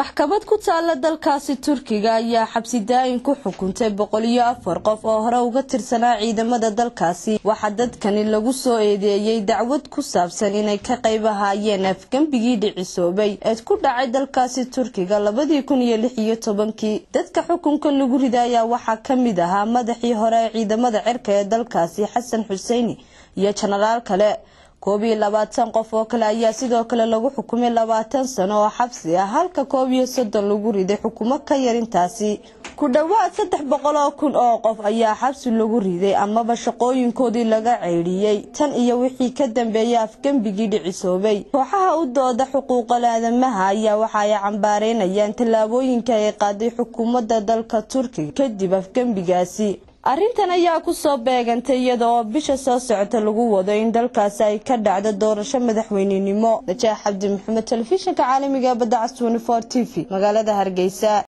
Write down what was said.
maxkamad ku taala dalkaasi turkiga ayaa xabsi daayin ku xukuntay boqol iyo afar qof oo hore uga tirsanaa ciidamada dalkaasi waxaa dadkani lagu soo eedeeyey dacwad ku saabsan inay ka qayb ahaayeen afgembigii dhicisoobay eed ku dhacay dalkaasi turkiga labadii kun iyo lix iyo tobankii dadka xukunka lagu riday ayaa waxaa ka mid ahaa madaxii hore ee ciidamada cirka ee dalkaasi xasan xuseini iyo jenaraal kale koob iyo labaatan qof oo kale ayaa sidoo kale lagu xukumay labaatan sano oo xabsi ah halka koob iyo soddon lagu riday xukumo ka yar intaasi ku dhowaad saddex boqol oo kun oo qof ayaa xabsi lagu riday amaba shaqooyinkoodii laga ceydhiyey tan iyo wixii ka dambeeyay afgembigii dhicisoobay kooxaha u dooda xuquuqal aadamaha ayaa waxa ay cambaareynayaan tallaabooyinka ay qaaday xukuumadda dalka turkiga kadib afgembigaasi arrintan ayaa kusoo beegantay iyada oo bisha soo socota lagu wado in dalkaasi ay ka dhacdo doorasho madaxweynenimo najaax cabdi maxamed telefishinka caalamiga badda cas t v magaalada hargeysa